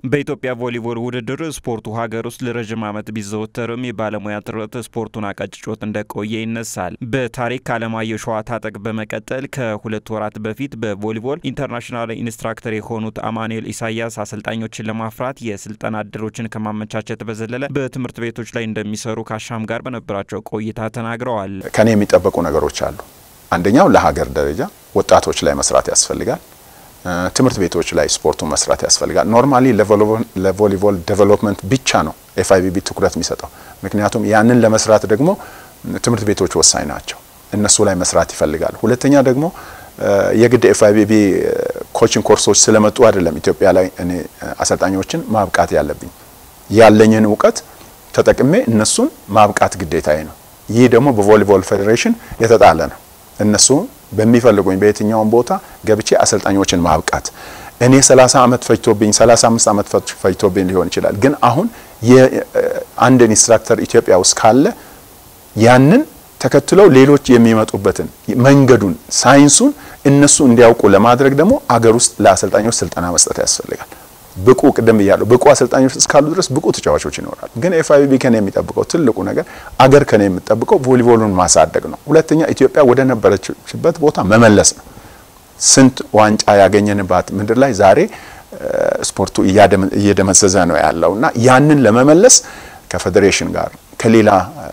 በኢትዮጵያ ቮሊቦል ውድድር ስፖርቱ ሀገር ውስጥ ለረዥም ዓመት ቢዘወተርም የባለሙያ ጥረት ስፖርቱን አቀጭጮት እንደቆየ ይነሳል። በታሪክ አለማየሁ ሸዋ ታጠቅ በመቀጠል ከሁለት ወራት በፊት በቮሊቦል ኢንተርናሽናል ኢንስትራክተር የሆኑት አማኑኤል ኢሳያስ አሰልጣኞችን ለማፍራት የስልጠና እድሎችን ከማመቻቸት በዘለለ በትምህርት ቤቶች ላይ እንደሚሰሩ ከአሻም ጋር በነበራቸው ቆይታ ተናግረዋል። ከኔ የሚጠበቁ ነገሮች አሉ። አንደኛው ለሀገር ደረጃ ወጣቶች ላይ መስራት ያስፈልጋል። ትምህርት ቤቶች ላይ ስፖርቱን መስራት ያስፈልጋል። ኖርማሊ ለቮሊቦል ዴቨሎፕመንት ብቻ ነው ኤፍአይቢቢ ትኩረት የሚሰጠው። ምክንያቱም ያንን ለመስራት ደግሞ ትምህርት ቤቶች ወሳኝ ናቸው። እነሱ ላይ መስራት ይፈልጋል። ሁለተኛ ደግሞ የግድ ኤፍአይቢቢ ኮችንግ ኮርሶች ስለመጡ አይደለም ኢትዮጵያ ላይ እኔ አሰልጣኞችን ማብቃት ያለብኝ ያለኝን እውቀት ተጠቅሜ እነሱን ማብቃት ግዴታዬ ነው። ይህ ደግሞ በቮሊቦል ፌዴሬሽን የተጣለ ነው። እነሱ በሚፈልጉኝ በየትኛውም ቦታ ገብቼ አሰልጣኞችን ማብቃት እኔ 30 ዓመት ፈጅቶብኝ 35 ዓመት ፈጅቶብኝ ሊሆን ይችላል። ግን አሁን የአንድ ኢንስትራክተር ኢትዮጵያ ውስጥ ካለ ያንን ተከትለው ሌሎች የሚመጡበትን መንገዱን፣ ሳይንሱን እነሱ እንዲያውቁ ለማድረግ ደግሞ አገር ውስጥ ለአሰልጣኞች ስልጠና መስጠት ያስፈልጋል። ብቁ ቅድም ብያለሁ፣ ብቁ አሰልጣኞች እስካሉ ድረስ ብቁ ተጫዋቾች ይኖራሉ። ግን ኤፍአይቢቢ ከኔ የሚጠብቀው ትልቁ ነገር አገር ከኔ የሚጠብቀው ቮሊቦሉን ማሳደግ ነው። ሁለተኛ ኢትዮጵያ ወደ ነበረችበት ቦታ መመለስ ነው። ስንት ዋንጫ ያገኘንባት ምድር ላይ ዛሬ ስፖርቱ እየደመዘዘ ነው ያለው እና ያንን ለመመለስ ከፌዴሬሽን ጋር ከሌላ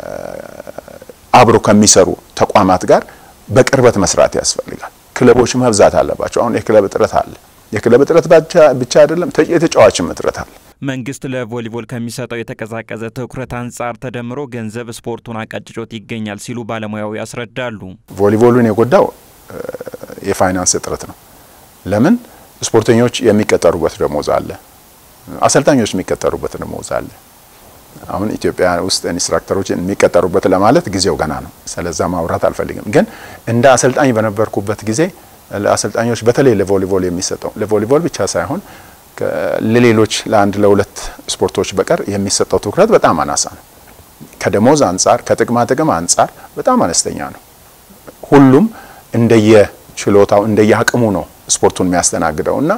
አብሮ ከሚሰሩ ተቋማት ጋር በቅርበት መስራት ያስፈልጋል። ክለቦች መብዛት አለባቸው። አሁን የክለብ እጥረት አለ። የክለብ እጥረት ብቻ አይደለም፣ የተጫዋችም እጥረት አለ። መንግስት ለቮሊቦል ከሚሰጠው የተቀዛቀዘ ትኩረት አንጻር ተደምሮ ገንዘብ ስፖርቱን አቀጭጮት ይገኛል ሲሉ ባለሙያው ያስረዳሉ። ቮሊቦሉን የጎዳው የፋይናንስ እጥረት ነው። ለምን ስፖርተኞች የሚቀጠሩበት ደሞዝ አለ፣ አሰልጣኞች የሚቀጠሩበት ደሞዝ አለ። አሁን ኢትዮጵያ ውስጥ ኢንስትራክተሮች የሚቀጠሩበት ለማለት ጊዜው ገና ነው። ስለዛ ማውራት አልፈልግም። ግን እንደ አሰልጣኝ በነበርኩበት ጊዜ ለአሰልጣኞች በተለይ ለቮሊቦል የሚሰጠው ለቮሊቦል ብቻ ሳይሆን ለሌሎች ለአንድ ለሁለት ስፖርቶች በቀር የሚሰጠው ትኩረት በጣም አናሳ ነው። ከደሞዝ አንጻር፣ ከጥቅማ ጥቅም አንጻር በጣም አነስተኛ ነው። ሁሉም እንደየ ችሎታው እንደየ አቅሙ ነው ስፖርቱን የሚያስተናግደው እና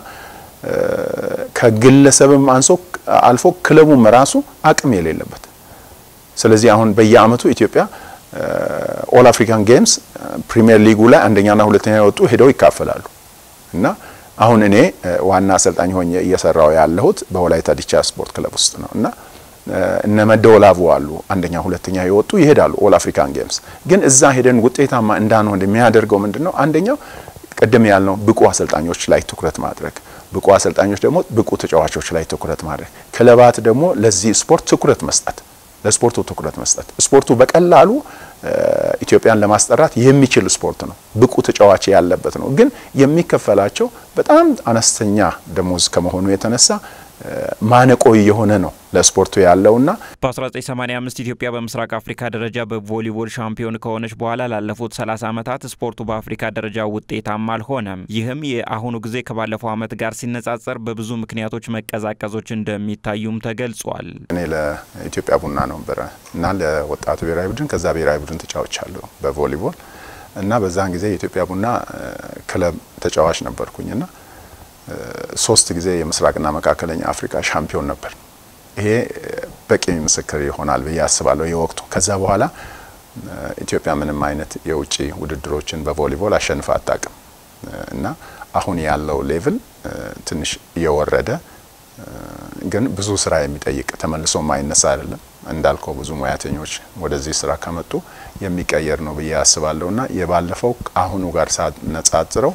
ከግለሰብም አንሶ አልፎ ክለቡም ራሱ አቅም የሌለበት ስለዚህ አሁን በየአመቱ ኢትዮጵያ ኦል አፍሪካን ጌምስ ፕሪሚየር ሊጉ ላይ አንደኛና ሁለተኛ የወጡ ሄደው ይካፈላሉ እና አሁን እኔ ዋና አሰልጣኝ ሆኜ እየሰራው ያለሁት በወላይታ ዲቻ ስፖርት ክለብ ውስጥ ነው እና እነ መደወላቡ አሉ አንደኛ ሁለተኛ የወጡ ይሄዳሉ ኦል አፍሪካን ጌምስ። ግን እዛ ሄደን ውጤታማ እንዳንሆን የሚያደርገው ምንድን ነው? አንደኛው ቅድም ያልነው ብቁ አሰልጣኞች ላይ ትኩረት ማድረግ፣ ብቁ አሰልጣኞች ደግሞ ብቁ ተጫዋቾች ላይ ትኩረት ማድረግ፣ ክለባት ደግሞ ለዚህ ስፖርት ትኩረት መስጠት ለስፖርቱ ትኩረት መስጠት። ስፖርቱ በቀላሉ ኢትዮጵያን ለማስጠራት የሚችል ስፖርት ነው። ብቁ ተጫዋች ያለበት ነው። ግን የሚከፈላቸው በጣም አነስተኛ ደሞዝ ከመሆኑ የተነሳ ማነቆ የሆነ ነው ለስፖርቱ ያለውና በ1985 ኢትዮጵያ በምስራቅ አፍሪካ ደረጃ በቮሊቦል ሻምፒዮን ከሆነች በኋላ ላለፉት 30 ዓመታት ስፖርቱ በአፍሪካ ደረጃ ውጤታማ አልሆነም። ይህም የአሁኑ ጊዜ ከባለፈው ዓመት ጋር ሲነጻጸር በብዙ ምክንያቶች መቀዛቀዞች እንደሚታዩም ተገልጿል። እኔ ለኢትዮጵያ ቡና ነበረ እና ለወጣቱ ብሔራዊ ቡድን ከዛ ብሔራዊ ቡድን ተጫውቻለሁ በቮሊቦል እና በዛን ጊዜ የኢትዮጵያ ቡና ክለብ ተጫዋች ነበርኩኝና ሶስት ጊዜ የምስራቅና መካከለኛ አፍሪካ ሻምፒዮን ነበር። ይሄ በቂ ምስክር ይሆናል ብዬ አስባለሁ የወቅቱ። ከዛ በኋላ ኢትዮጵያ ምንም አይነት የውጭ ውድድሮችን በቮሊቦል አሸንፋ አታውቅም እና አሁን ያለው ሌቭል ትንሽ እየወረደ ግን ብዙ ስራ የሚጠይቅ ተመልሶ ማይነሳ አይደለም። እንዳልከው ብዙ ሙያተኞች ወደዚህ ስራ ከመጡ የሚቀየር ነው ብዬ አስባለሁ እና የባለፈው አሁኑ ጋር ሳነጻጽረው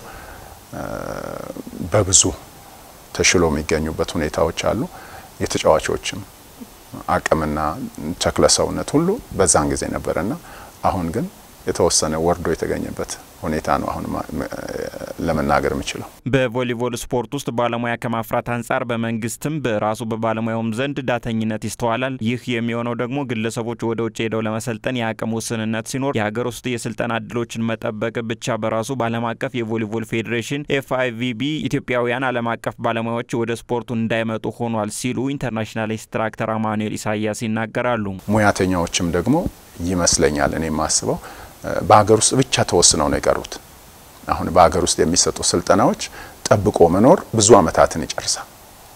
በብዙ ተሽሎ የሚገኙበት ሁኔታዎች አሉ። የተጫዋቾችም አቅምና ተክለ ሰውነት ሁሉ በዛን ጊዜ ነበረና አሁን ግን የተወሰነ ወርዶ የተገኘበት ሁኔታ ነው አሁን ለመናገር የምችለው። በቮሊቦል ስፖርት ውስጥ ባለሙያ ከማፍራት አንጻር በመንግስትም በራሱ በባለሙያውም ዘንድ ዳተኝነት ይስተዋላል። ይህ የሚሆነው ደግሞ ግለሰቦች ወደ ውጭ ሄደው ለመሰልጠን የአቅም ውስንነት ሲኖር የሀገር ውስጥ የስልጠና እድሎችን መጠበቅ ብቻ በራሱ በዓለም አቀፍ የቮሊቦል ፌዴሬሽን ኤፍአይቪቢ ኢትዮጵያውያን ዓለም አቀፍ ባለሙያዎች ወደ ስፖርቱ እንዳይመጡ ሆኗል ሲሉ ኢንተርናሽናል ኢንስትራክተር አማኑኤል ኢሳያስ ይናገራሉ። ሙያተኛዎችም ደግሞ ይመስለኛል እኔ የማስበው በሀገር ውስጥ ብቻ ተወስነው ነው የቀሩት። አሁን በሀገር ውስጥ የሚሰጡ ስልጠናዎች ጠብቆ መኖር ብዙ አመታትን ይጨርሳል።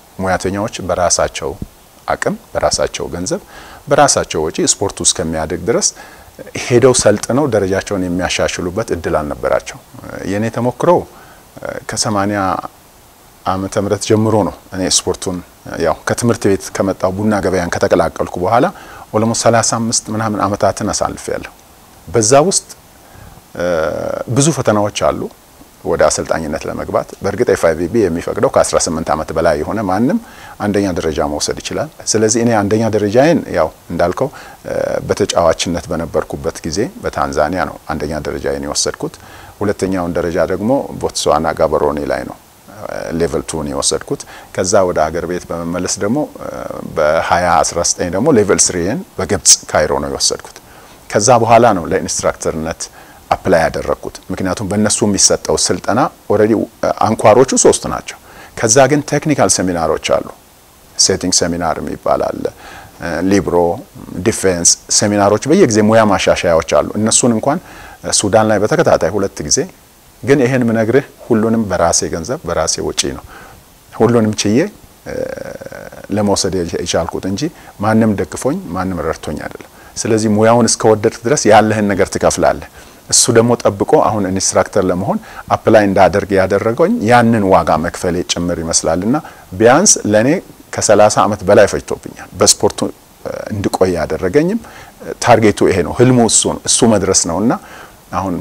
ሙያተኛዎች በራሳቸው አቅም፣ በራሳቸው ገንዘብ፣ በራሳቸው ወጪ ስፖርቱ እስከሚያድግ ድረስ ሄደው ሰልጥነው ደረጃቸውን የሚያሻሽሉበት እድል አልነበራቸው። የእኔ ተሞክሮ ከሰማኒያ ዓመተ ምህረት ጀምሮ ነው እኔ ስፖርቱን ያው ከትምህርት ቤት ከመጣው ቡና ገበያን ከተቀላቀልኩ በኋላ ኦልሞስት 35 ምናምን አመታትን አሳልፍ ያለሁ። በዛ ውስጥ ብዙ ፈተናዎች አሉ ወደ አሰልጣኝነት ለመግባት። በእርግጥ ኤፍአይቪቢ የሚፈቅደው ከ18 ዓመት በላይ የሆነ ማንም አንደኛ ደረጃ መውሰድ ይችላል። ስለዚህ እኔ አንደኛ ደረጃዬን ያው እንዳልከው በተጫዋችነት በነበርኩበት ጊዜ በታንዛኒያ ነው አንደኛ ደረጃዬን የወሰድኩት። ሁለተኛውን ደረጃ ደግሞ ቦትስዋና ጋበሮኒ ላይ ነው ሌቨል ቱን የወሰድኩት። ከዛ ወደ ሀገር ቤት በመመለስ ደግሞ በ2019 ደግሞ ሌቨል ስሪን በግብጽ ካይሮ ነው የወሰድኩት። ከዛ በኋላ ነው ለኢንስትራክተርነት አፕላይ ያደረግኩት። ምክንያቱም በእነሱ የሚሰጠው ስልጠና ኦልሬዲ አንኳሮቹ ሶስት ናቸው። ከዛ ግን ቴክኒካል ሴሚናሮች አሉ። ሴቲንግ ሴሚናር የሚባል አለ። ሊብሮ፣ ዲፌንስ ሴሚናሮች፣ በየጊዜ ሙያ ማሻሻያዎች አሉ። እነሱን እንኳን ሱዳን ላይ በተከታታይ ሁለት ጊዜ ግን ይሄን ምነግርህ ሁሉንም በራሴ ገንዘብ በራሴ ወጪ ነው ሁሉንም ችዬ ለመውሰድ የቻልኩት እንጂ ማንም ደግፎኝ ማንም ረድቶኝ አይደለም። ስለዚህ ሙያውን እስከወደድክ ድረስ ያለህን ነገር ትከፍላለህ። እሱ ደግሞ ጠብቆ አሁን ኢንስትራክተር ለመሆን አፕላይ እንዳደርግ ያደረገኝ ያንን ዋጋ መክፈሌ ጭምር ይመስላልና ቢያንስ ለእኔ ከሰላሳ ዓመት በላይ ፈጅቶብኛል። በስፖርቱ እንድቆይ ያደረገኝም ታርጌቱ ይሄ ነው፣ ህልሙ እሱ ነው፣ እሱ መድረስ ነውና አሁን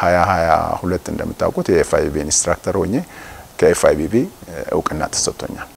በ2022 እንደምታውቁት የኤፍአይቢቢ ኢንስትራክተር ሆኜ ከኤፍአይቢቢ እውቅና ተሰጥቶኛል።